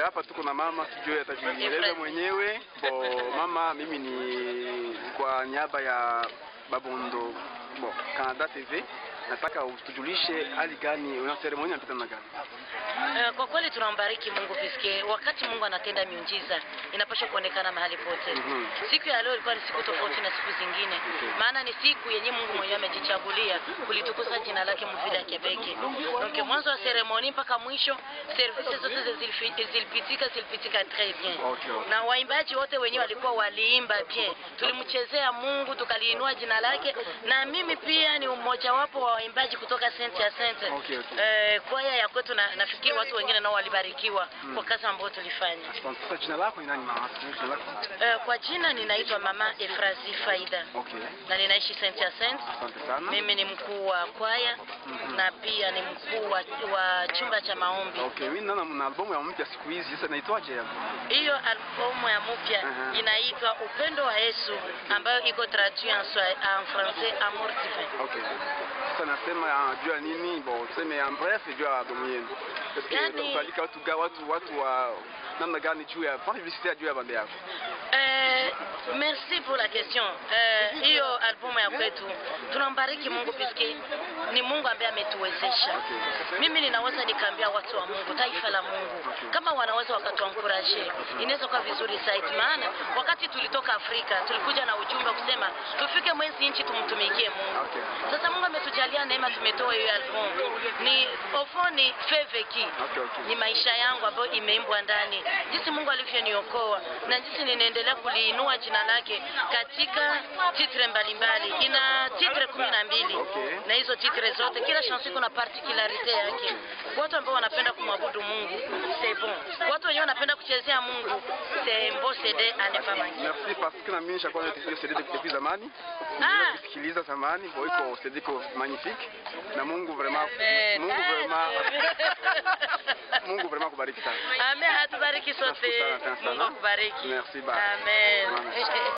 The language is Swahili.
hapa tuko na mama, sijui atajieleza mwenyewe. Bo mama, mimi ni kwa niaba ya Babondo bo Canada TV, nataka utujulishe hali gani, una seremoni inapita namna gani? Eh, Kwa kweli tunambariki Mungu piske wakati Mungu anatenda miujiza inapaswa kuonekana mahali pote. Mhm. Siku ya leo ilikuwa ni siku tofauti na siku zingine, Okay. maana ni siku yenye Mungu mwenyewe amejichagulia kulitukuza jina lake mvile ya Kebeke. Donc mwanzo wa seremoni mpaka mwisho services zote zilifi- zilipitika zilipitika très bien. Okay, okay. Na waimbaji wote wenyewe walikuwa waliimba bien, tulimchezea Mungu tukaliinua jina lake, na mimi pia ni mmoja wapo wa waimbaji kutoka Saint ya Saint Okay, okay. eh, kwaya ya kwetu na, nafikiri watu wengine nao walibarikiwa Mm. kwa kazi ambayo tulifanya. Asante. Sasa jina lako ni nani mama? Jina lako? Eh, kwa jina ninaitwa Mama Efrazi Faida Okay. na ninaishi Saint ya Saint. Asante sana. Mimi ni mkuu wa kwaya Mhm. na pia ni mkuu wa, wa chumba cha maombi. Okay, mimi naona mna albamu ya mpya siku hizi. Sasa inaitwaje ya? Hiyo albumu ya mpya Aha. inaitwa Upendo wa Yesu ambayo iko traduit en, swa- en français Amour divin. Okay. Sasa nasema ah, juu ya nini? Bon, tuseme en bref juu ya albamu yenu. Parce que Yani- utalika watu ga watu watu wa namna gani juu ya fanya visite juu ya bande yako. Eh, merci pour la question. Eh, hiyo albumu ya kwetu tunambariki Mungu piski ni Mungu ambaye ametuwezesha. Okay. Mimi ninaweza nikaambia watu wa Mungu, taifa la Mungu, kama wanaweza wakatuankuraje, inaweza kuwa vizuri zaidi, maana wakati tulitoka Afrika tulikuja na ujumbe wa kusema tufike mwezi nchi tumtumikie Mungu. Okay. Sasa Mungu ametujalia neema, tumetoa hiyo albumu. Ni ofoni feveki Okay, okay. ni maisha yangu ambayo imeimbwa ndani, jinsi Mungu alivyoniokoa na jinsi ninaendelea kuliinua jina lake katika titre mbalimbali. Ina titre kumi na mbili Okay. na hizo titre zote, kila chanson iko na particularite yake. Watu ambao wanapenda kumwabudu Mungu c'est bon, watu wenyewe wanapenda kuchezea Mungu c'est un beau CD à ne pas manquer. Merci parce que na mimi nishakuwa na hiyo CD depuis zamani. Ah. Niliweza kusikiliza zamani, kwa hiyo CD iko magnifique. Na Mungu vraiment Amen. Mungu vraiment Amen. Mungu vraiment kubariki sana. Amen, atubariki sote. Asante sana, sana. Mungu akubariki. Merci, bye. Amen. Amen.